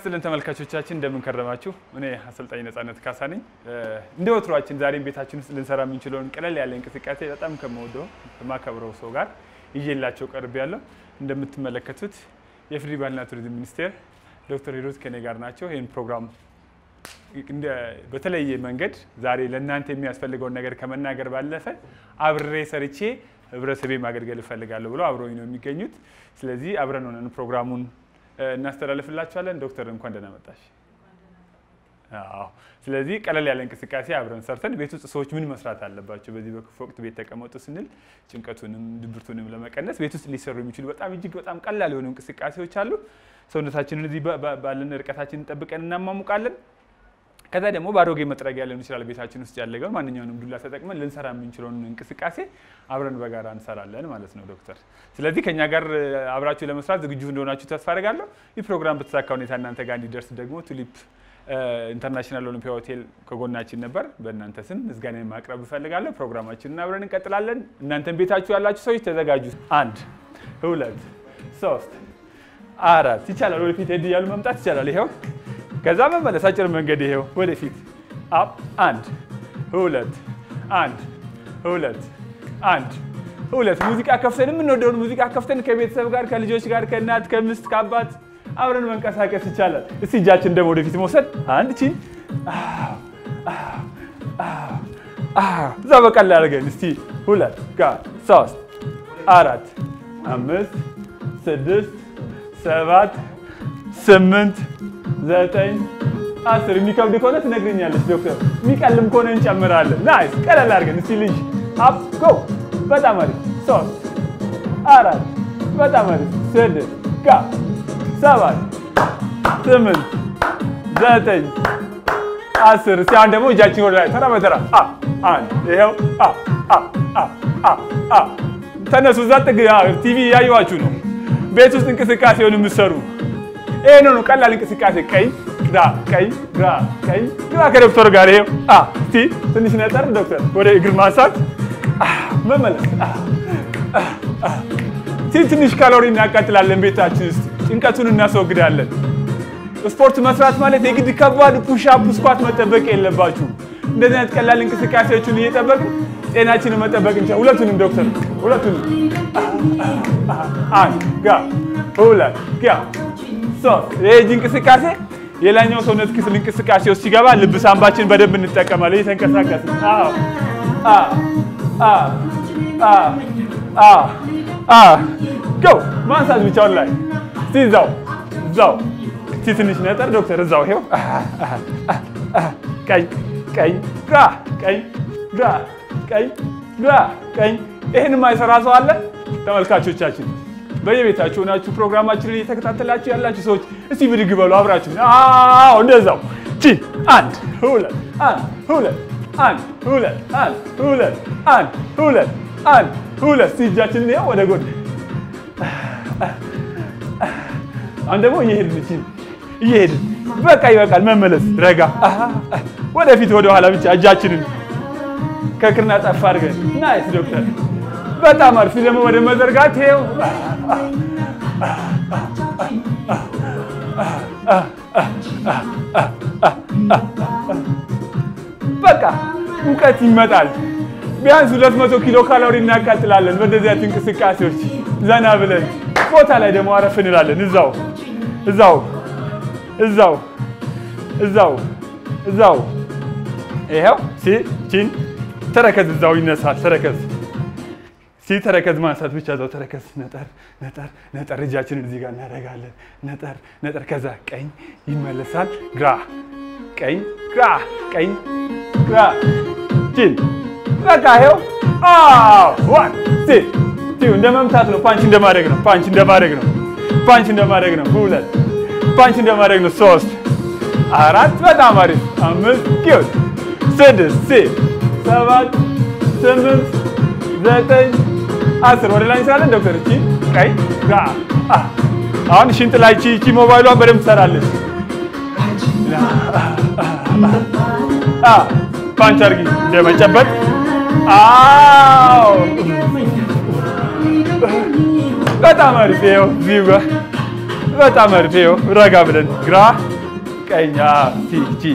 ይስጥልን ተመልካቾቻችን እንደምን ከረማችሁ? እኔ አሰልጣኝ ነጻነት ካሳ ነኝ። እንደ ወትሯችን ዛሬም ቤታችን ውስጥ ልንሰራ የምንችለውን ቀለል ያለ እንቅስቃሴ በጣም ከምወደው ከማከብረው ሰው ጋር ይዤላቸው ቀርብ ያለው እንደምትመለከቱት የኢፌዴሪ ባህልና ቱሪዝም ሚኒስቴር ዶክተር ሂሩት ከኔ ጋር ናቸው። ይህን ፕሮግራም በተለየ መንገድ ዛሬ ለእናንተ የሚያስፈልገውን ነገር ከመናገር ባለፈ አብሬ ሰርቼ ህብረተሰቤ ማገልገል እፈልጋለሁ ብለው አብረውኝ ነው የሚገኙት። ስለዚህ አብረን ሆነን ፕሮግራሙን እናስተላልፍላችኋለን። ዶክተር እንኳን ደህና መጣሽ። አዎ። ስለዚህ ቀለል ያለ እንቅስቃሴ አብረን ሰርተን ቤት ውስጥ ሰዎች ምን መስራት አለባቸው፣ በዚህ በክፉ ወቅት ቤት ተቀመጡ ስንል ጭንቀቱንም ድብርቱንም ለመቀነስ ቤት ውስጥ ሊሰሩ የሚችሉ በጣም እጅግ በጣም ቀላል የሆኑ እንቅስቃሴዎች አሉ። ሰውነታችንን እዚህ ባለን ርቀታችንን ጠብቀን እናማሙቃለን። ከዛ ደግሞ በአሮጌ መጥረጊያ ሊሆን ይችላል ቤታችን ውስጥ ያለገውን ማንኛውንም ዱላ ተጠቅመን ልንሰራ የምንችለውን እንቅስቃሴ አብረን በጋራ እንሰራለን ማለት ነው ዶክተር። ስለዚህ ከኛ ጋር አብራችሁ ለመስራት ዝግጁ እንደሆናችሁ ተስፋ አደርጋለሁ። ይህ ፕሮግራም በተሳካ ሁኔታ እናንተ ጋር እንዲደርስ ደግሞ ቱሊፕ ኢንተርናሽናል ኦሊምፒያ ሆቴል ከጎናችን ነበር። በእናንተ ስም ምስጋና ማቅረብ እፈልጋለሁ። ፕሮግራማችንን አብረን እንቀጥላለን። እናንተን ቤታችሁ ያላችሁ ሰዎች ተዘጋጁ። አንድ ሁለት ሶስት አራት ይቻላል። ወደፊት ሄድ እያሉ መምጣት ይቻላል። ይኸው ከዛ መመለስ አጭር መንገድ ይሄው ወደፊት አፕ አንድ ሁለት አንድ ሁለት አንድ ሁለት ሙዚቃ ከፍተን የምንወደውን ሙዚቃ ከፍተን ከቤተሰብ ጋር ከልጆች ጋር ከእናት ከምስት ከአባት አብረን መንቀሳቀስ ይቻላል። እስቲ እጃችን ደግሞ ወደፊት መውሰድ አንድ ቺን እዛ በቀላል አድርገን እስቲ ሁለት ጋር ሶስት አራት አምስት ስድስት ሰባት ስምንት ዘጠኝ አስር የሚከብድ ከሆነ ትነግረኛለች ዶክተር። የሚቀልም ከሆነ እንጨምራለን። ናይስ ቀለል አድርገን እስቲ ልጅ አፕ ጎ በጣም አሪፍ ሶስት አራት በጣም አሪፍ ስድስት ጋ ሰባት ስምንት ዘጠኝ አስር እስቲ አሁን ደግሞ እጃችን ወደ ላይ ተራ በተራ አንድ ይኸው ተነሱ። እዛ ጥግ ቲቪ እያየኋችሁ ነው። ቤት ውስጥ እንቅስቃሴውን የምትሰሩ ይሄ ነው ቀላል እንቅስቃሴ። ቀኝ ግራ፣ ቀኝ ግራ፣ ቀኝ ግራ ከዶክተር ጋር ይሄው። እስቲ ትንሽ ነጠር ዶክተር፣ ወደ እግር ማንሳት መመለስ። ትንሽ ካሎሪ እናቃጥላለን ቤታችን ውስጥ ጭንቀቱን እናስወግዳለን። ስፖርት መስራት ማለት የግድ ከባድ ፑሻፕ ስኳት መጠበቅ የለባችሁ። እንደዚህ አይነት ቀላል እንቅስቃሴዎችን እየጠበቅን ጤናችንን መጠበቅ እንችላለን። ሁለቱንም ዶክተር፣ ሁለቱንም አንድ ጋ ሁለት ጋ ሶስት ይሄ እጅ እንቅስቃሴ የላኛው ሰውነት ክፍል እንቅስቃሴ ውስጥ ሲገባ ልብ ሳንባችን በደንብ እንጠቀማለን። እየተንቀሳቀስ ገው ማንሳት ብቻውን ላይ እስቲ እዛው እዛው እስቲ ትንሽ ነጠር ዶክተር እዛው ይሄው ቀኝ ቀኝ ግራ ቀኝ ግራ ቀኝ ግራ ቀኝ ይህን የማይሰራ ሰው አለ ተመልካቾቻችን? በየቤታችሁ ሆናችሁ ፕሮግራማችንን እየተከታተላችሁ ያላችሁ ሰዎች እስቲ ብድግ በሉ አብራችሁ። አዎ እንደዛው ቺ አንድ ሁለት አንድ ሁለት አንድ ሁለት አንድ ሁለት አንድ ሁለት አንድ ሁለት እስቲ እጃችንን ይኸው ወደ ጎን። አሁን ደግሞ እየሄድን እቺ እየሄድን በቃ ይበቃል። መመለስ ረጋ ወደፊት ወደ ኋላ ብቻ እጃችንን ከክርና ጠፍ አድርገን ናይስ ዶክተር በጣም አሪፍ ደግሞ ወደ መዘርጋት ይኸው በቃ ሙቀት ይመጣል። ቢያንስ 200 ኪሎ ካሎሪ እናቃጥላለን በእንደዚህ አይነት እንቅስቃሴዎች ዘና ብለን ቦታ ላይ ደግሞ አረፍ እንላለን። እዛው እዛው እዛው እዛው እዛው ይኸው ቺን ተረከዝ እዛው ይነሳል ተረከዝ ሲ ተረከዝ ማንሳት ብቻ እዛው ተረከዝ ነጠር ነጠር ነጠር እጃችንን እዚህ ጋር እናደርጋለን። ነጠር ነጠር ከዛ ቀኝ ይመለሳል። ግራ ቀኝ ግራ ቀኝ ግራ ቺን በቃ ይኸው ዋን ሲ ቲው እንደ መምታት ነው። ፓንች እንደማድረግ ነው። ፓንች እንደማድረግ ነው። ፓንች እንደማድረግ ነው። ሁለት ፓንች እንደማድረግ ነው። ሶስት አራት በጣም አሪፍ አምስት ኪዮት ስድስት ሲ ሰባት ስምንት ዘጠኝ አስር ወደ ላይ እንስራለን ዶክተር። እቺ ቀይ ጋ አሁን ሽንጥ ላይ እቺ እቺ ሞባይሏን በደንብ ትሰራለች። ፓንች አርጊ እንደመጨበጥ። አዎ በጣም አሪፍ ይኸው እዚሁ ጋር በጣም አሪፍ ይኸው ረጋ ብለን ግራ ቀኝ ቺን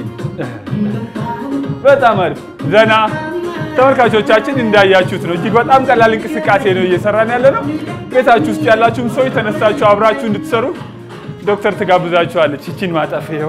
በጣም አሪፍ ዘና ተመልካቾቻችን እንዳያችሁት ነው። እጅግ በጣም ቀላል እንቅስቃሴ ነው እየሰራን ያለ ነው። ቤታችሁ ውስጥ ያላችሁም ሰዎች ተነስታችሁ አብራችሁ እንድትሰሩ ዶክተር ትጋብዛችኋለች። ይቺን ማጠፍ ይኸው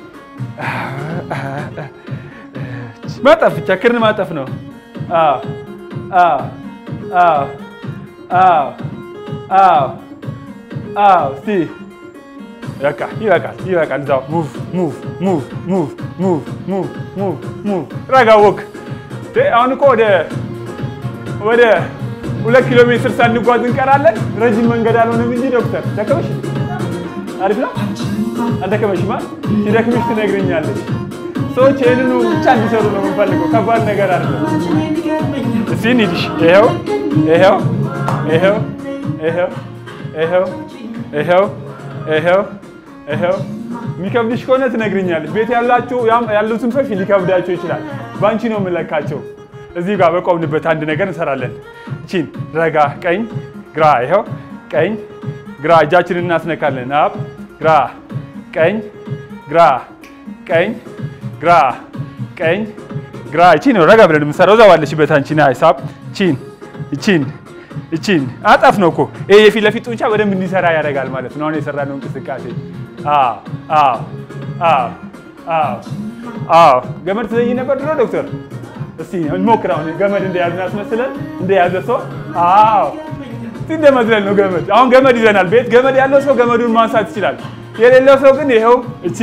ማጠፍ ብቻ ክርን ማጠፍ ነው። አዎ አዎ አዎ አዎ አዎ አዎ እስቲ በቃ ይበቃል፣ ይበቃል። እዛው ሙቭ ሙቭ ሙቭ ሙቭ ሙቭ ሙቭ ሙቭ ሙቭ ረጋ ወክ አሁን እኮ ወደ ወደ ሁለት ኪሎ ሜትር ሳንጓዝ እንቀራለን። ረጅም መንገድ አልሆነም እንጂ ዶክተር ደከመሽ? አሪፍ ነው። አልደከመሽማ? ሲደክምሽ ትነግረኛለሽ። ሰዎች ይህንኑ ብቻ እንዲሰሩ ነው የምንፈልገው። ከባድ ነገር አይደለም። እስኪ እንሂድሽ። ይኸው ይኸው ይኸው ይኸው ይኸው ይኸው ይኸው ይኸው የሚከብድሽ ከሆነ ትነግርኛለሽ። ቤት ያላችሁ ያሉትን ሰዎች ሊከብዳቸው ይችላል። በአንቺ ነው የምለካቸው። እዚህ ጋር በቆምንበት አንድ ነገር እንሰራለን። ቺን ረጋ፣ ቀኝ ግራ፣ ይኸው ቀኝ ግራ፣ እጃችንን እናስነካለን። አብ ግራ፣ ቀኝ ግራ፣ ቀኝ ግራ፣ ቀኝ ግራ። እቺ ነው ረጋ ብለን የምንሰራው። እዛ ባለሽበት አንቺ ና ሳብ ቺን ቺን እቺን አጣፍ ነው እኮ ይሄ የፊት ለፊት ጡንቻ በደንብ እንዲሰራ ያደርጋል ማለት ነው። አሁን የሰራነው እንቅስቃሴ አዎ አዎ አዎ አዎ አዎ። ገመድ ትዘይ ነበር ድሮ ዶክተር? እስቲ እንሞክር። አሁን ገመድ እንደያዝን አስመስለን እንደያዘ ሰው አዎ፣ እስቲ እንደመዝለል ነው ገመድ። አሁን ገመድ ይዘናል። ቤት ገመድ ያለው ሰው ገመዱን ማንሳት ይችላል። የሌለው ሰው ግን ይኸው እቺ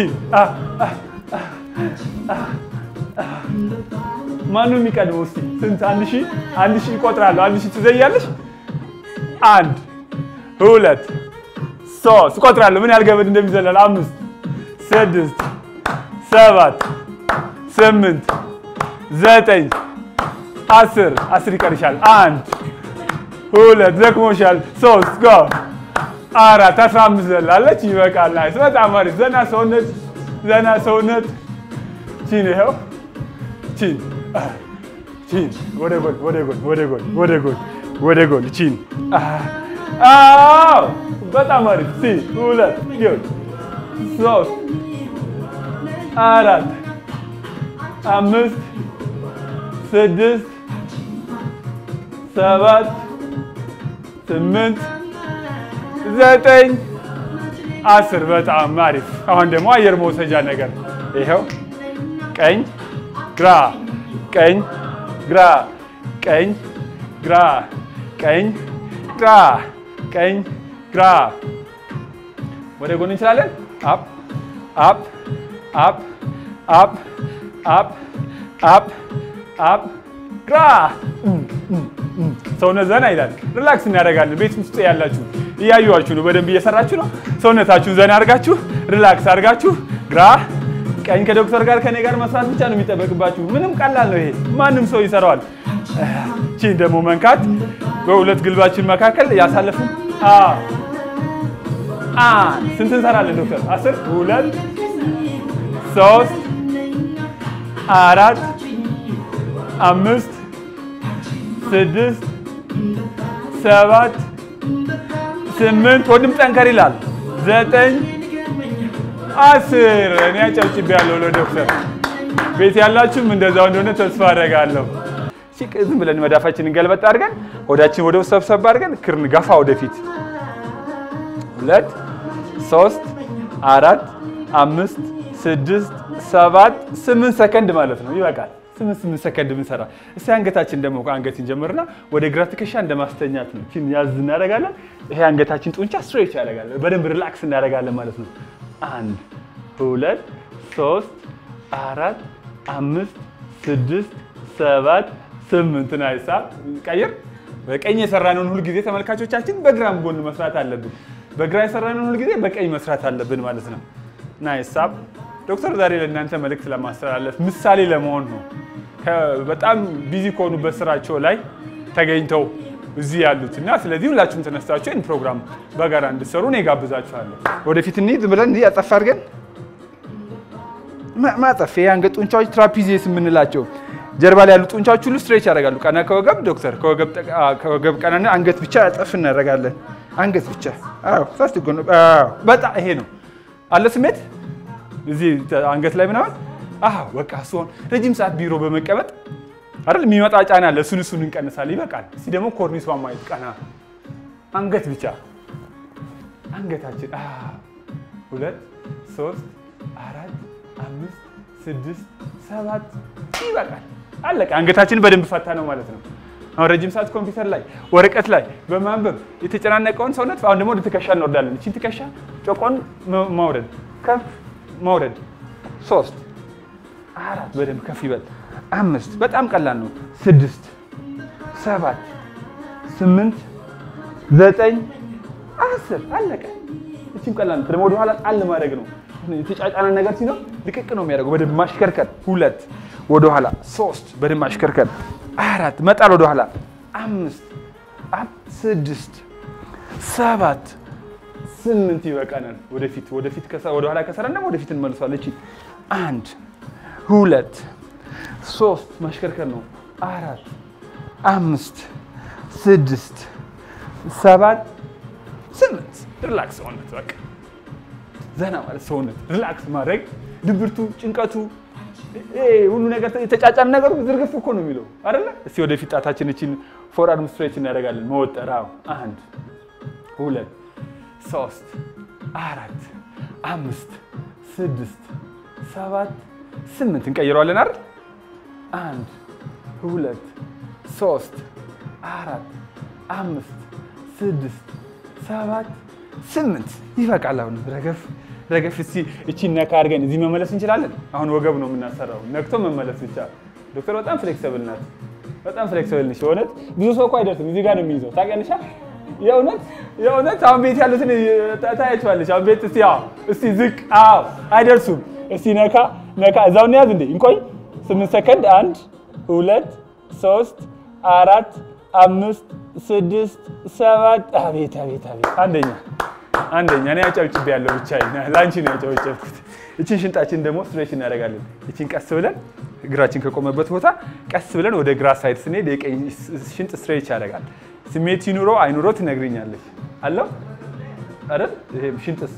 ማነው የሚቀድመው? እስቲ ስንት? አንድ ሺህ አንድ ሺህ ይቆጥራለሁ። አንድ ሺህ ትዘያለሽ? አንድ ሁለት ሶስት እቆጥራለሁ። ምን ያህል ገመድ እንደሚዘለል አምስት ስድስት ሰባት ስምንት ዘጠኝ አስር አስር ይቀርሻል። አንድ ሁለት ደክሞሻል። ሶስት ጎ አራት አስራ አምስት ዘላለች። ይበቃል። ናይስ በጣም አሪፍ። ዘና ሰውነት ዘና ሰውነት ቺን ይኸው ቺን ቺን ወደ ጎን ወደ ጎን ወደ ጎን ወደ ጎን ወደ ጎን ቺን አዎ በጣም አሪፍ ሲ ሁለት ይሁን ሶስት አራት አምስት ስድስት ሰባት ስምንት ዘጠኝ አስር በጣም አሪፍ። አሁን ደግሞ አየር መውሰጃ ነገር ይኸው ቀኝ ግራ ቀኝ ግራ ቀኝ ግራ ቀኝ ግራ ቀኝ ግራ ወደ ጎን እንችላለን። አፕ አፕ አፕ አፕ አፕ አፕ አፕ ግራ ሰውነት ዘና ይላል። ሪላክስ እናደርጋለን። ቤት ውስጥ ያላችሁ እያዩዋችሁ ነው። በደንብ እየሰራችሁ ነው። ሰውነታችሁን ዘና አድርጋችሁ ሪላክስ አድርጋችሁ ግራ ቀኝ ከዶክተር ጋር ከኔ ጋር መስራት ብቻ ነው የሚጠበቅባችሁ። ምንም ቀላል ነው ይሄ፣ ማንም ሰው ይሰራዋል። ቺን ደግሞ መንካት በሁለት ግልባችን መካከል ያሳለፍን ስንት እንሰራለን ዶክተር? አስር ሁለት ሶስት አራት አምስት ስድስት ሰባት ስምንት ወንድም ጠንከር ይላል ዘጠኝ አስር እኔ አጨብጭቤያለሁ ለዶክተር። ቤት ያላችሁም እንደዛው እንደሆነ ተስፋ አደርጋለሁ። ዝም ብለን መዳፋችንን ገልበጥ አድርገን ወዳችን ወደ ውስጥ ሰብሰብ አድርገን ክርን ገፋ ወደፊት ሁለት ሶስት አራት አምስት ስድስት ሰባት ስምንት ሰከንድ ማለት ነው። ይበቃል። ስምንት ስምንት ሰከንድ ብንሰራ እስቲ አንገታችን ደግሞ አንገት እንጀምርና ወደ ግራ ትከሻ እንደማስተኛት ነው። ቺን ያዝ እናደርጋለን። ይሄ አንገታችን ጡንቻ ስትሬች ያደርጋለን። በደንብ ሪላክስ እናደርጋለን ማለት ነው። አንድ ሁለት ሶስት አራት አምስት ስድስት ሰባት ስምንት ናይሳ ቀይር። በቀኝ የሰራነውን ሁል ጊዜ ተመልካቾቻችን በግራም ጎን መስራት አለብን። በግራ የሰራነውን ሁል ጊዜ በቀኝ መስራት አለብን ማለት ነው። ናይሳ ዶክተር ዛሬ ለእናንተ መልእክት ለማስተላለፍ ምሳሌ ለመሆን ነው። በጣም ቢዚ ከሆኑበት ስራቸው ላይ ተገኝተው እዚህ ያሉት እና ስለዚህ ሁላችሁም ተነስታችሁ ይህን ፕሮግራም በጋራ እንድትሰሩ እኔ ጋብዛችኋለሁ። ወደፊት እንሂድ ብለን እንዲህ አጠፍ አድርገን ማጠፍ የአንገት ጡንቻዎች ትራፒዚየስ የምንላቸው ጀርባ ላይ ያሉ ጡንቻዎች ሁሉ ስትሬች ያደርጋሉ። ቀና ከወገብ ዶክተር ከወገብ ቀናና አንገት ብቻ አጠፍ እናደርጋለን። አንገት ብቻ አዎ፣ ሳስት ጎን በጣም ይሄ ነው አለ ስሜት እዚህ አንገት ላይ ምናምን አዎ በቃ እሱ አሁን ረጅም ሰዓት ቢሮ በመቀመጥ አይደል የሚመጣ ጫና አለ። እሱን እሱን እንቀንሳለን። ይበቃል። እስቲ ደግሞ ኮርኒሷን ማየት ቀና አንገት ብቻ አንገታችን ሁለት ሶስት አራት አምስት ስድስት ሰባት ይበቃል። አለቀ። አንገታችን በደንብ ፈታ ነው ማለት ነው። አሁን ረጅም ሰዓት ኮምፒውተር ላይ ወረቀት ላይ በማንበብ የተጨናነቀውን ሰውነት አሁን ደግሞ ወደ ትከሻ እንወርዳለን። እቺን ትከሻ ጮቆን ማውረድ ከፍ ማውረድ ሶስት አራት በደንብ ከፍ ይበል። አምስት በጣም ቀላል ነው። ስድስት ሰባት ስምንት ዘጠኝ አስር አለቀ። እቺም ቀላል ነው። ደግሞ ወደኋላ ጣል ማድረግ ነው። የተጫጫነ ነገር ሲኖር ልቅቅ ነው የሚያደርገው። በደንብ ማሽከርከር። ሁለት ወደኋላ፣ ሶስት በደንብ ማሽከርከር፣ አራት መጣል ወደኋላ፣ አምስት ስድስት ሰባት ስምንት ይበቃናል። ወደፊት ወደፊት ወደኋላ ከሰራን ደግሞ ወደፊት እንመልሷለን። እቺ አንድ ሁለት ሶስት ማሽከርከር ነው። አራት አምስት ስድስት ሰባት ስምንት ሪላክስ ሰውነት በቃ ዘና ማለት ሰውነት ሪላክስ ማድረግ ድብርቱ፣ ጭንቀቱ፣ ሁሉ ነገር የተጫጫን ነገሩ ዝርግፍ እኮ ነው የሚለው አይደለ? እስቲ ወደፊት ጣታችን እችን ፎር አርም ስትሬች እናደርጋለን። መወጠር አንድ ሁለት ሶስት አራት አምስት ስድስት ሰባት ስምንት እንቀይረዋለን አይደል? አንድ ሁለት ሶስት አራት አምስት ስድስት ሰባት ስምንት ይበቃል። አሁን ረገፍ ረገፍ። እስቲ እቺ ነካ አድርገን እዚህ መመለስ እንችላለን። አሁን ወገብ ነው የምናሰራው፣ ነክቶ መመለስ ብቻ። ዶክተር በጣም ፍሌክሲብል ናት፣ በጣም ፍሌክሲብል ነች። የእውነት ብዙ ሰው እኮ አይደርስም፣ እዚህ ጋር ነው የሚይዘው። ታውቂያለሽ? የእውነት የእውነት አሁን ቤት ያሉትን ታያቸዋለች። አሁን ቤት እስቲ አዎ፣ እስቲ ዝቅ፣ አዎ፣ አይደርሱም። እስቲ ነካ ነካ፣ እዛው እንያዝ እንዴ፣ እንቆይ። ስምንት ሰከንድ። አንድ ሁለት ሶስት አራት አምስት ስድስት ሰባት አቤት አቤት አቤት አንደኛ አንደኛ እኔ አጨብጭቤ ያለው ብቻ ለአንቺ ነው ያጨበጨብኩት። እችን ሽንጣችን ደግሞ ስትሬች እናደርጋለን። እችን ቀስ ብለን እግራችን ከቆመበት ቦታ ቀስ ብለን ወደ ግራ ሳይድ ስንሄድ የቀኝ ሽንጥ ስትሬች ያደርጋል። ስሜት ይኑሮ አይኑሮ ትነግሪኛለች። አለው አይደል? ይሄ ሽንጥስ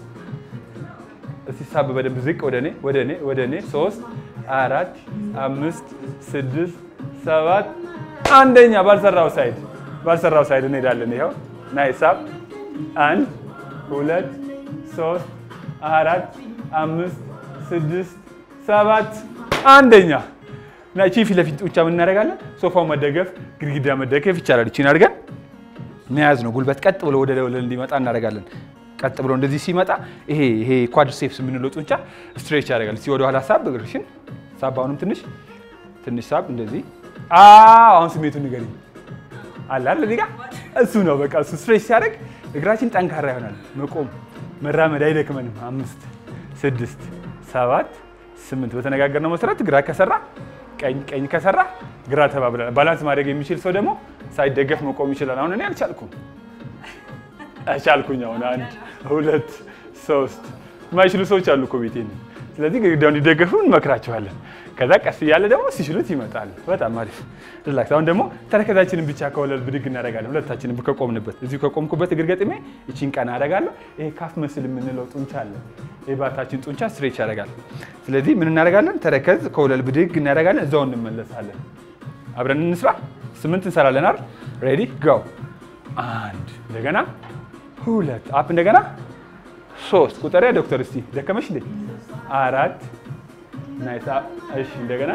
እስቲ ሳብ በደንብ ዝቅ ወደ እኔ ወደ እኔ ወደ እኔ ሶስት አራት አምስት ስድስት ሰባት አንደኛ ባልሰራው ሳይድ ባልሰራው ሳይድ እንሄዳለን። ይኸው ናይ ሳብ አንድ ሁለት ሶስት አራት አምስት ስድስት ሰባት አንደኛ እና እቺ ፊት ለፊት ጡንቻ ምን እናደርጋለን? ሶፋው መደገፍ ግድግዳ መደገፍ ይቻላል። እቺን አድርገን መያዝ ነው። ጉልበት ቀጥ ብሎ ወደ ወለል እንዲመጣ እናደርጋለን። ቀጥ ብሎ እንደዚህ ሲመጣ ይሄ ይሄ ኳድሪሴፕስ የምንለው ጡንቻ ስትሬች ያደርጋል። እስቲ ወደ ኋላ ሳብ እግርሽን ሳብ፣ አሁንም ትንሽ ትንሽ ሳብ እንደዚህ። አሁን ስሜቱን ንገሪኝ። አለ አይደል እዚህ ጋር እሱ ነው በቃ እሱ ስትሬች ሲያደርግ እግራችን ጠንካራ ይሆናል። መቆም መራመድ አይደክመንም። አምስት ስድስት ሰባት ስምንት በተነጋገርነው መሰረት ግራ ከሰራ ቀኝ ቀኝ ከሰራ ግራ ተባብለናል። ባላንስ ማድረግ የሚችል ሰው ደግሞ ሳይደገፍ መቆም ይችላል። አሁን እኔ አልቻልኩም አልቻልኩኝ። አሁን አንድ ሁለት ሶስት የማይችሉ ሰዎች አሉ እኮ ቤቴ። ስለዚህ ግድግዳው እንዲደገፉ እንመክራቸዋለን። ከዛ ቀስ እያለ ደግሞ ሲችሉት ይመጣል። በጣም አሪፍ ሪላክስ። አሁን ደግሞ ተረከዛችንን ብቻ ከወለል ብድግ እናደርጋለን። ሁለታችንን ከቆምንበት እዚሁ ከቆምኩበት እግር ገጥሜ ይቺን ቀና አደርጋለሁ። ይሄ ካፍ መስል የምንለው ጡንቻ አለ። የባታችን ጡንቻ ስትሬች ያደርጋል። ስለዚህ ምን እናደርጋለን? ተረከዝ ከወለል ብድግ እናደርጋለን። እዛው እንመለሳለን። አብረን እንስራ። ስምንት እንሰራለን አይደል? ሬዲ ጎ። አንድ እንደገና ሁለት አፕ እንደገና ሶስት ቁጠሪያ ዶክተር እስቲ ደከመሽ እንዴ? አራት ናይስ። እሺ እንደገና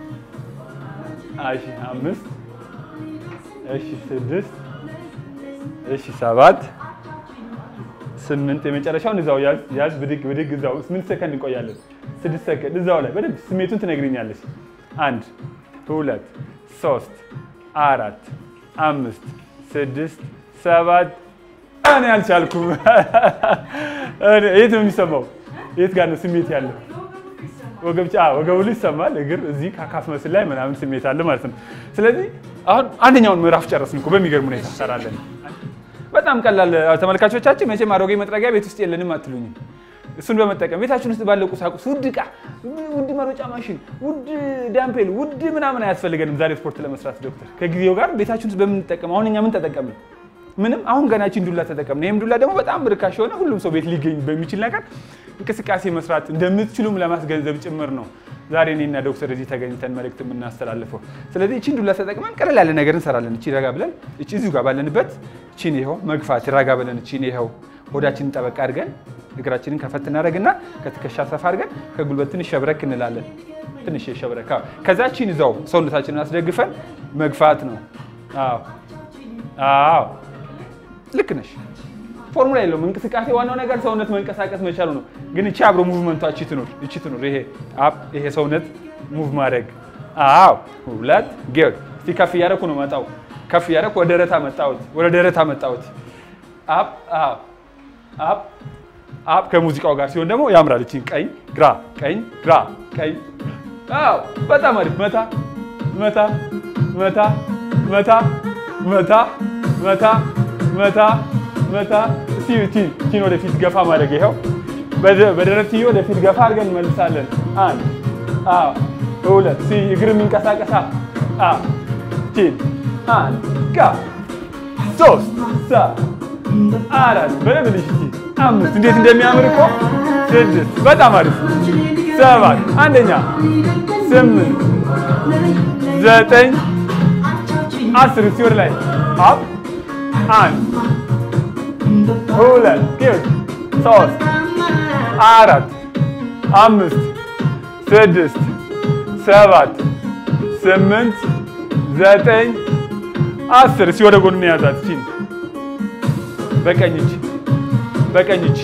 እሺ አምስት እሺ ስድስት እሺ ሰባት ስምንት የመጨረሻውን እዛው ያዝ ያዝ ብድግ ብድግ እዛው ስምንት ሰከንድ እንቆያለን። ስድስት ሰከንድ እዛው ላይ በደንብ ስሜቱን ትነግሪኛለሽ። አንድ ሁለት ሶስት አራት አምስት ስድስት ሰባት እኔ አልቻልኩም። የት ነው የሚሰማው? የት ጋር ነው ስሜት ያለው? ወገብ ወገቡ ላይ ይሰማል። እግር እዚህ ካካፍ መስል ላይ ምናምን ስሜት አለ ማለት ነው። ስለዚህ አሁን አንደኛውን ምዕራፍ ጨረስን እኮ በሚገርም ሁኔታ እንሰራለን። በጣም ቀላል ተመልካቾቻችን፣ መቼም አሮጌ መጥረጊያ ቤት ውስጥ የለንም አትሉኝም። እሱን በመጠቀም ቤታችን ውስጥ ባለው ቁሳቁስ ውድ ዕቃ፣ ውድ መሮጫ ማሽን፣ ውድ ዳምፔል፣ ውድ ምናምን አያስፈልገንም ዛሬ ስፖርት ለመስራት ዶክተር። ከጊዜው ጋር ቤታችን ውስጥ በምንጠቀም አሁን እኛ ምን ተጠቀምን? ምንም። አሁን ገናችን ዱላ ተጠቀምን። ይህም ዱላ ደግሞ በጣም ርካሽ የሆነ ሁሉም ሰው ቤት ሊገኝ በሚችል ነገር እንቅስቃሴ መስራት እንደምትችሉም ለማስገንዘብ ጭምር ነው ዛሬ እኔና ዶክተር እዚህ ተገኝተን መልእክት የምናስተላልፈው። ስለዚህ እቺን ዱላ ተጠቅመን ቀለል ያለ ነገር እንሰራለን። እቺ ረጋ ብለን እቺ እዚሁ ጋር ባለንበት እቺን ይኸው መግፋት ረጋ ብለን እቺን ይኸው ሆዳችንን ጠበቅ አድርገን እግራችንን ከፈት እናደርግና ከትከሻ ሰፋ አድርገን ከጉልበት ትንሽ ሸብረክ እንላለን። ትንሽ ሸብረክ። አዎ። ከዛ እቺን እዛው ሰውነታችንን አስደግፈን መግፋት ነው። አዎ አዎ፣ ልክ ነሽ። ፎርሙላ የለውም እንቅስቃሴ። ዋናው ነገር ሰውነት መንቀሳቀስ መቻሉ ነው። ግን እቺ አብሮ ሙቭመንቷ እቺ ትኖር እቺ ትኖር። ይሄ አፕ ይሄ ሰውነት ሙቭ ማድረግ። አዎ ሁለት ጌር። እስቲ ከፍ እያደረኩ ነው መጣው። ከፍ እያደረኩ ወደ ደረታ መጣሁት፣ ወደ ደረታ መጣሁት። አፕ አዎ አፕ አፕ ከሙዚቃው ጋር ሲሆን ደግሞ ያምራል። እቺ ቀኝ ግራ፣ ቀኝ ግራ፣ ቀኝ አዎ፣ በጣም አሪፍ። መታ መታ መታ መታ መታ መታ መታ መታ። እስቲ እቺን እቺን ወደፊት ገፋ ማድረግ ይኸው፣ በደረት ወደፊት ገፋ አድርገን እንመልሳለን። አንድ አዎ፣ ሁለት ሲ እግር የሚንቀሳቀሳ አዎ፣ እቺን አንድ ጋ ሶስት ሳ አራት በደንብ ልጅ እስቲ አምስት እንዴት እንደሚያምር እኮ ስድስት በጣም አሪፍ ሰባት አንደኛ ስምንት ዘጠኝ አስር እስቲ ወደ ላይ አፕ አንድ ሁለት ጌር ሶስት አራት አምስት ስድስት ሰባት ስምንት ዘጠኝ አስር እስቲ ወደ ጎን እንያዛት እቺን በቀኝ እጅ በቀኝ እጅ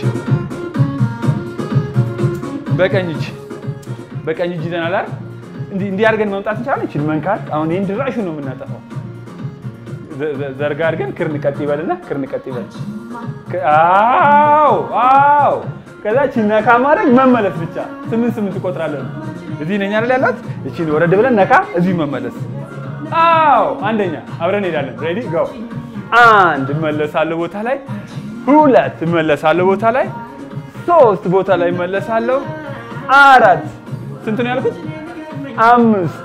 በቀኝ እጅ በቀኝ እጅ ይዘናል አይደል? እንዲህ እንዲህ አድርገን መምጣት እንችላለን። እቺን መንካት አሁን ይሄን ድራሹ ነው የምናጠፋው። ዘርጋ አድርገን ክርን ቀጥ ይበልና ክርን ቀጥ ይበል። አዎ አዎ። ከዛ እቺን ነካ ማድረግ መመለስ ብቻ ስምንት ስምንት እቆጥራለን። እዚህ ነኝ አይደል ያላት? እቺን ወረድ ብለን ነካ፣ እዚህ መመለስ። አዎ አንደኛ አብረን እንሄዳለን። ሬዲ ጎ አንድ እመለሳለሁ ቦታ ላይ፣ ሁለት እመለሳለሁ ቦታ ላይ፣ ሶስት ቦታ ላይ እመለሳለሁ፣ አራት ስንት ነው ያልኩት? አምስት፣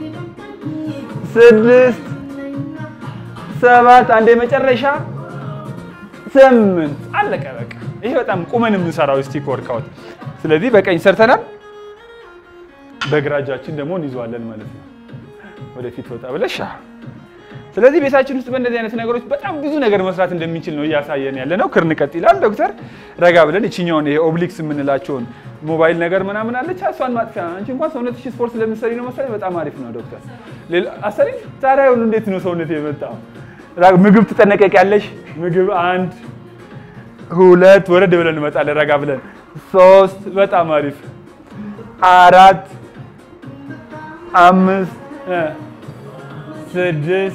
ስድስት፣ ሰባት፣ አንድ የመጨረሻ ስምንት። አለቀ በቃ። ይሄ በጣም ቁመን የምንሰራው ስቲክ ወርካውት። ስለዚህ በቀኝ ሰርተናል፣ በግራ እጃችን ደግሞ እንይዘዋለን ማለት ነው። ወደፊት ወጣ ብለሽ ስለዚህ ቤታችን ውስጥ በእንደዚህ አይነት ነገሮች በጣም ብዙ ነገር መስራት እንደሚችል ነው እያሳየን ያለ ነው። ክርን ቀጥ ይላል ዶክተር። ረጋ ብለን እችኛውን ይሄ ኦብሊክስ የምንላቸውን ሞባይል ነገር ምናምን አለች እሷን ማጥፊያ። አንቺ እንኳን ሰውነትሽ ስፖርት ስለምትሰሪ ነው መሰለኝ በጣም አሪፍ ነው ዶክተር። አሰሪ ታዲያ ሁሉ እንዴት ነው ሰውነት የመጣው? ምግብ ትጠነቀቂያለሽ። ምግብ አንድ ሁለት፣ ወረድ ብለን እንመጣለን ረጋ ብለን ሶስት፣ በጣም አሪፍ አራት፣ አምስት፣ ስድስት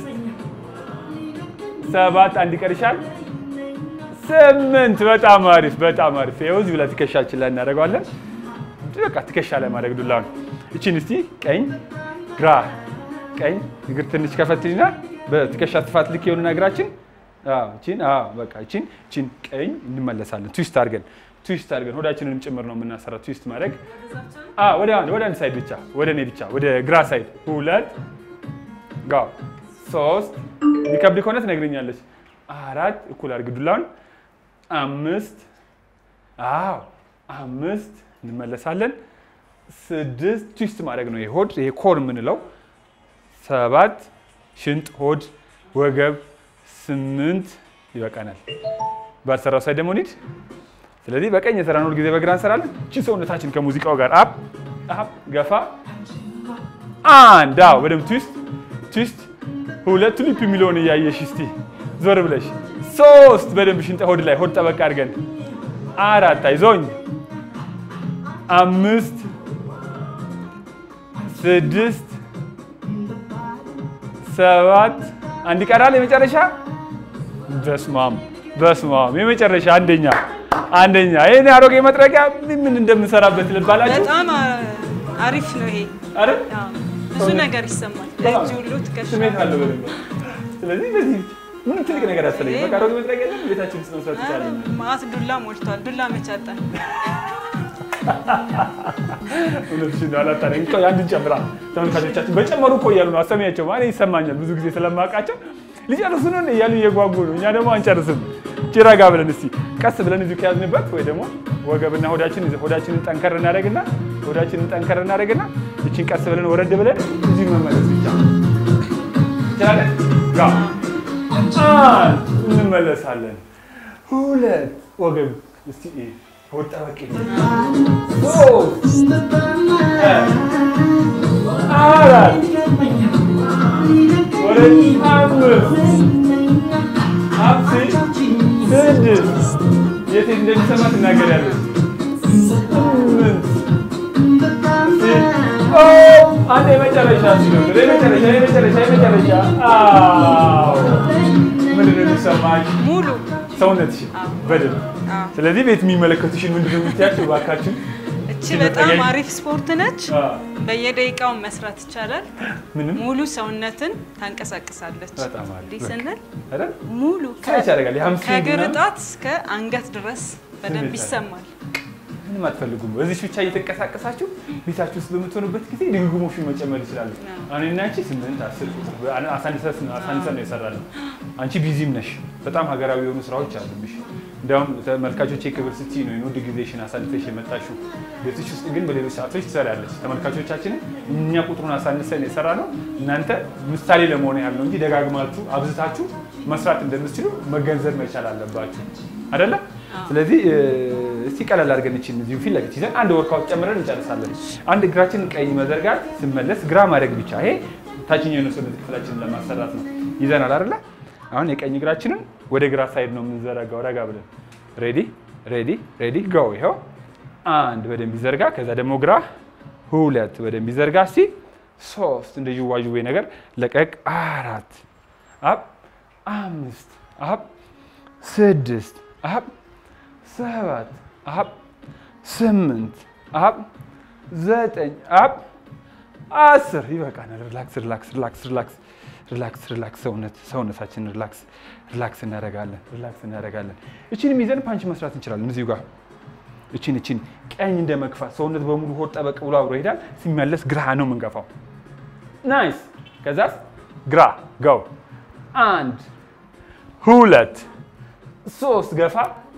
ሰባት አንድ ይቀርሻል። ስምንት በጣም አሪፍ በጣም አሪፍ። ይኸው እዚህ ብላ ትከሻችን ላይ እናደርገዋለን። በቃ ትከሻ ላይ ማድረግ ዱላ ነው። እቺን እስቲ ቀኝ ግራ ቀኝ እግር ትንሽ ከፈትልና በትከሻ ስፋት ልክ የሆኑና እግራችን እቺን በቃ እቺን እቺን ቀኝ እንመለሳለን። ትዊስት አድርገን ትዊስት አድርገን ሆዳችንንም ጭምር ነው የምናሰራው። ትዊስት ማድረግ ወደ አንድ ወደ አንድ ሳይድ ብቻ ወደ እኔ ብቻ ወደ ግራ ሳይድ ሁለት ጋ ሶስት የሚከብድ ከሆነ ትነግረኛለች። አራት እኩል አድርግ ዱላውን። አምስት አዎ አምስት እንመለሳለን። ስድስት ትዊስት ማድረግ ነው ሆድ ይሄ ኮር የምንለው። ሰባት ሽንጥ፣ ሆድ፣ ወገብ። ስምንት ይበቃናል። ባልሰራው ሳይድ ደግሞ እንሂድ። ስለዚህ በቀኝ የሰራን ሁል ጊዜ በግራ እንሰራለን። እቺ ሰውነታችን ከሙዚቃው ጋር አፕ አፕ ገፋ አንድ አዎ በደምብ ትዊስት ትዊስት ሁለት ሊፕ የሚለውን እያየሽ እስቲ ዞር ብለሽ ሶስት በደንብ ሽንጠ ሆድ ላይ ሆድ ጠበቅ አድርገን አራት አይዞኝ አምስት ስድስት ሰባት አንድ ይቀራል የመጨረሻ በስማም በስማም የመጨረሻ አንደኛ አንደኛ ይሄን አሮጌ መጥረጊያ ምን እንደምንሰራበት ልባላችሁ በጣም አሪፍ ነው ይሄ አይደል ብዙ ነገር ይሰማል ለእጅ ሁሉ ትከሻ ስሜት አለው በደንብ ስለዚህ በዚህ ምንም ትልቅ ነገር አያስፈልግም በቃ አሮጌ መጥረጊያ የለም ቤታችን ውስጥ መስራት ይቻላል ማት ዱላ ሞልቷል ዱላ መቻጣል እውነትሽን ነው አላጣንም ቆይ አንድን ጨምራ ተመልካቾቻችን በጨመሩ እኮ እያሉ ነው አሰሚያቸው ማለት ይሰማኛል ብዙ ጊዜ ስለማውቃቸው ሊጨርሱ ነው እያሉ እየጓጉ ነው እኛ ደግሞ አንጨርስም እቺ ረጋ ብለን እስቲ ቀስ ብለን እዚሁ ከያዝንበት ወይ ደግሞ ወገብና ሆዳችን ሆዳችንን ጠንከር እናደርግና ሆዳችንን ጠንከር እናደርግና እቺን ቀስ ብለን ወረድ ብለን እዚሁ መመለስ ብቻ ይቻላል። ጋ አንድ እንመለሳለን። ሁለት ወገብ እስቲ ወጣ በቂ ሶስት አራት ወደ አምስት አምስት ስድስት የት እንደሚሰማ ትናገሪያለሽ። ስምንት አንድ የመጨረሻ ሲሆን የመጨረሻ የመጨረሻ የመጨረሻ አዎ ምንድን ነው የሚሰማሽ? ሙሉ ሰውነትሽ አዎ። በደንብ አዎ። ስለዚህ ቤት የሚመለከቱሽን ምንድን ነው የምትያቸው? እባካችሁ እቺ እቺ በጣም በጠገኝ- አሪፍ ስፖርት ነች። አዎ። በየደቂቃው መስራት ይቻላል። ምንም ሙሉ ሰውነትን ታንቀሳቅሳለች። በጣም አሪፍ። እንዲህ በቃ። ስንል አይደል? ሙሉ ስራች ያደርጋል። የሀምሳ ከእግር ምናምን ጣት እስከ አንገት ድረስ በደንብ ስሜት አለ። ይሰማል። ምንም አትፈልጉም። እዚህ ብቻ እየተንቀሳቀሳችሁ ቤታችሁ ውስጥ በምትሆኑበት ጊዜ ድግግሞሹን መጨመር ይችላሉ። አዎ። እኔና አንቺ ስምንት አስር ቁጥር አሳንሰን አሳንሰን ነው የሰራነው። አንቺ ቢዚም ነሽ፣ በጣም ሀገራዊ የሆኑ ስራዎች አሉብሽ። እንዲያውም ተመልካቾቼ ክብር ስትይ ነው የውድ ጊዜሽን አሳልፈሽ የመጣሽው። ቤትሽ ውስጥ ግን በሌሎች ሰዓቶች ትሰሪያለች። ተመልካቾቻችንን እኛ ቁጥሩን አሳንሰን የሰራ ነው። እናንተ ምሳሌ ለመሆን ያህል ነው እንጂ ደጋግማችሁ አብዝታችሁ መስራት እንደምትችሉ መገንዘብ መቻል አለባችሁ አይደለ? ስለዚህ እ፣ እስቲ ቀለል አድርገን እችን እዚሁ ፊት ለፊት ይዘን አንድ ወርካውት ጨምረን እንጨርሳለን። አንድ እግራችንን ቀኝ መዘርጋት ስመለስ ግራ ማድረግ ብቻ። ይሄ ታችኛው የሰውነት ክፍላችንን ለማሰራት ነው። ይዘናል አይደለ? አሁን የቀኝ እግራችንን ወደ ግራ ሳይድ ነው የምንዘረጋው። ረጋ ብለን ሬዲ ሬዲ ሬዲ ጎ። ይኸው አንድ በደንብ ይዘርጋ። ከዛ ደግሞ ግራ ሁለት በደንብ ይዘርጋ። እስቲ ሶስት እንደ ዥዋዥዌ ነገር ለቀቅ። አራት አብ አምስት አብ ስድስት አብ ሰባት አብ ስምንት አብ ዘጠኝ አብ አስር ይበቃናል። ሪላክስ ሪላክስ ሪላክስ ሪላክስ ሪላክስ ሪላክስ ሰውነት ሰውነታችን ሪላክስ ሪላክስ እናደርጋለን ሪላክስ እናደርጋለን። እቺንም ይዘን ፓንች መስራት እንችላለን እዚሁ ጋር እቺን እቺን ቀኝ እንደ መግፋት ሰውነት በሙሉ ሆድ ጠበቅ ብሎ አብሮ ይሄዳል። ሲመለስ ግራ ነው የምንገፋው። ናይስ። ከዛስ ግራ ገው አንድ ሁለት ሶስት ገፋ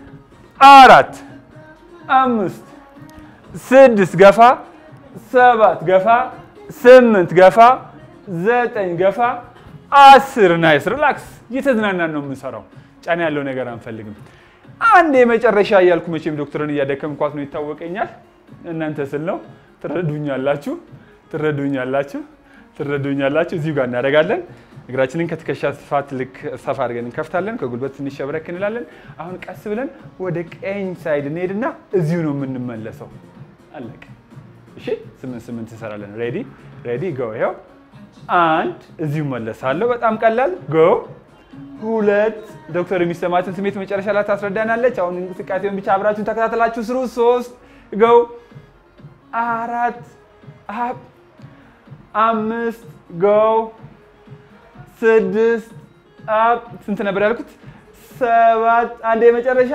አራት አምስት ስድስት ገፋ ሰባት ገፋ ስምንት ገፋ ዘጠኝ ገፋ አስር ናይስ ሪላክስ እየተዝናናን ነው የምንሰራው ጫና ያለው ነገር አንፈልግም አንድ የመጨረሻ እያልኩ መቼም ዶክተርን እያደከምኳት ነው ይታወቀኛል እናንተ ስል ነው ትረዱኛላችሁ ትረዱኛላችሁ ትረዱኛላችሁ እዚሁ ጋር እናደርጋለን እግራችንን ከትከሻ ስፋት ልክ ሰፋ አድርገን እንከፍታለን። ከጉልበት ትንሽ ሸብረክ እንላለን። አሁን ቀስ ብለን ወደ ቀኝ ሳይድ እንሄድና እዚሁ ነው የምንመለሰው። አለቀ። እሺ፣ ስምንት ስምንት እንሰራለን። ሬዲ ሬዲ ጎ። ይኸው አንድ እዚሁ መለሳለሁ። በጣም ቀላል ጎ። ሁለት ዶክተር የሚሰማትን ስሜት መጨረሻ ላይ ታስረዳናለች። አሁን እንቅስቃሴውን ብቻ አብራችሁን ተከታተላችሁ ስሩ። ሶስት ጎ። አራት አፕ አምስት ጎ ስድስት አፕ ስንት ነበር ያልኩት? ሰባት አንድ የመጨረሻ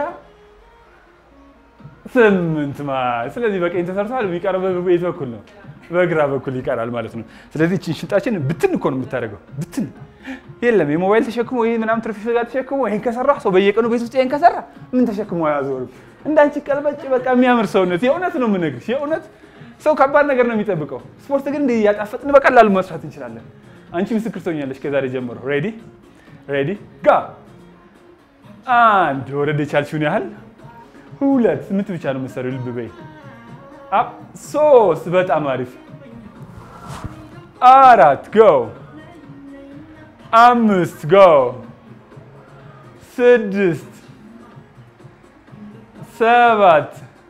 ስምንት ማ ስለዚህ በቀኝ ተሰርተዋል። የሚቀረው በቤት በኩል ነው፣ በግራ በኩል ይቀራል ማለት ነው። ስለዚህ እችን ሽንጣችን ብትን እኮ ነው የምታደርገው። ብትን የለም የሞባይል ተሸክሞ ይህ ምናምን ትርፍ ጋር ተሸክሞ ይህን ከሰራ ሰው በየቀኑ ቤት ውስጥ ይህን ከሰራ ምን ተሸክሞ አያዞርም። እንዳንቺ ቀልበጭ በቃ የሚያምር ሰውነት የእውነት ነው የምነግርሽ። የእውነት ሰው ከባድ ነገር ነው የሚጠብቀው። ስፖርት ግን እንዲህ እያጣፈጥን በቀላሉ መስራት እንችላለን። አንቺ ምስክር ትሆኛለሽ ከዛሬ ጀምሮ። ሬዲ ሬዲ ጋ አንድ ወረድ የቻልሽውን ያህል ሁለት ስምንት ብቻ ነው የምትሰሪው። ልብ በይ። አፕ ሶስት በጣም አሪፍ አራት ጎ አምስት ጎ ስድስት ሰባት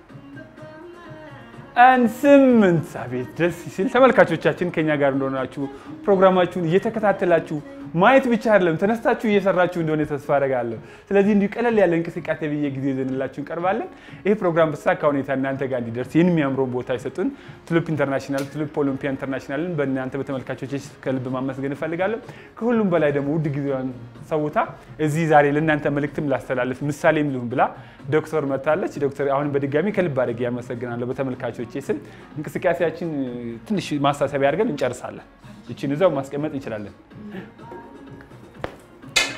አንድ ስምንት አቤት ደስ ሲል ተመልካቾቻችን ከኛ ጋር እንደሆናችሁ ፕሮግራማችሁን እየተከታተላችሁ ማየት ብቻ አይደለም ተነስታችሁ እየሰራችሁ እንደሆነ ተስፋ አደርጋለሁ። ስለዚህ እንዲሁ ቀለል ያለ እንቅስቃሴ ብዬ ጊዜ ይዘንላችሁ እንቀርባለን። ይህ ፕሮግራም በተሳካ ሁኔታ እናንተ ጋር እንዲደርስ ይህን የሚያምረውን ቦታ የሰጡን ቱሊፕ ኢንተርናሽናል፣ ቱሊፕ ኦሎምፒያ ኢንተርናሽናልን በእናንተ በተመልካቾች ከልብ ማመስገን እፈልጋለሁ። ከሁሉም በላይ ደግሞ ውድ ጊዜዋን ሰውታ እዚህ ዛሬ ለእናንተ መልእክትም ላስተላልፍ ምሳሌም ልሁን ብላ ዶክተር መታለች። ዶክተር አሁንም በድጋሚ ከልብ አድርጌ ያመሰግናለሁ በተመልካቾቼ ስም። እንቅስቃሴያችን ትንሽ ማሳሰቢያ አድርገን እንጨርሳለን። ይችን እዛው ማስቀመጥ እንችላለን።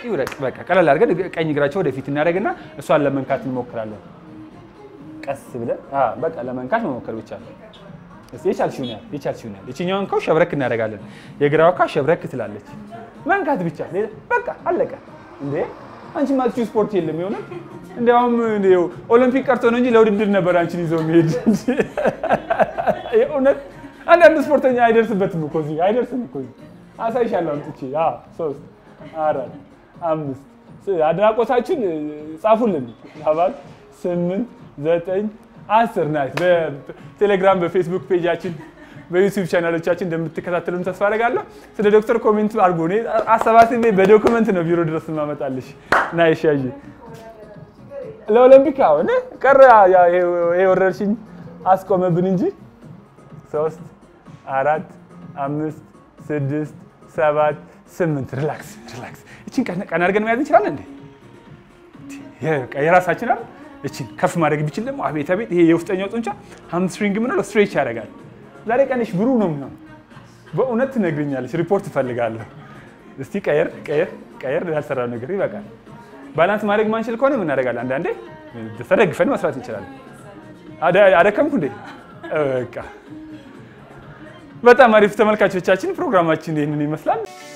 ይውረቅ። በቃ ቀለል አድርገን ቀኝ እግራቸው ወደፊት እናደርግና እሷን ለመንካት እንሞክራለን። ቀስ ብለን አዎ፣ በቃ ለመንካት መሞከር ብቻ ነው። እስቲ የቻልሽውን ያህል የቻልሽውን ያህል ይችኛውን ካው ሸብረክ እናደርጋለን። የግራው ካው ሸብረክ ትላለች። መንካት ብቻ ሌላ በቃ አለቀ። እንዴ አንቺ ማትቺው ስፖርት የለም የሆነ እንዲያውም እንደው ኦሎምፒክ ቀርቶ ነው እንጂ ለውድድር ነበር አንቺን ይዘው የሚሄድ እንጂ የእውነት አንዳንድ ስፖርተኛ አይደርስበትም እኮ እዚህ አይደርስም እኮ እዚህ አሳይሻለሁ አምጥቼ አዎ ሶስት አራት አምስት ስ- አድናቆታችን እ, ጻፉልን ሰባት ስምንት ዘጠኝ አስር ናት በቴሌግራም በፌስቡክ ፔጃችን በዩቲዩብ ቻናሎቻችን እንደምትከታተሉን ተስፋ አደርጋለሁ ስለ ዶክተር ኮሜንት አድርጎ እኔ አሰባስቤ በዶክመንት ነው ቢሮ ድረስ ማመጣልሽ ና ይሻይ ለኦሎምፒክ አሁን ቀረ ያ- ይሄ ይሄ ወረርሽኝ አስቆመብን እንጂ ሶስት አራት አምስት ስድስት ሰባት ስምንት ሪላክስ ሪላክስ። እችን ቀን- ቀን አድርገን መያዝ እንችላለን እንዴ? በቃ የራሳችን አይደል? እችን ከፍ ማድረግ ቢችል ደግሞ አቤት አቤት! ይሄ የውስጠኛው ጡንቻ ሃምስትሪንግ ምንለው ስትሬች ያደርጋል። ዛሬ ቀንሽ ብሩህ ነው ምናምን በእውነት ትነግርኛለች። ሪፖርት እፈልጋለሁ። እስቲ ቀየር ቀየር ቀየር ያልሰራው ነገር ይበቃል። ባላንስ ማድረግ ማንችል ከሆነ ምን እናደርጋለን? አንዳንዴ ተደግፈን መስራት እንችላለን። አደ- አደከምኩ እንዴ? በቃ በጣም አሪፍ ተመልካቾቻችን፣ ፕሮግራማችን ይህንን ይመስላል።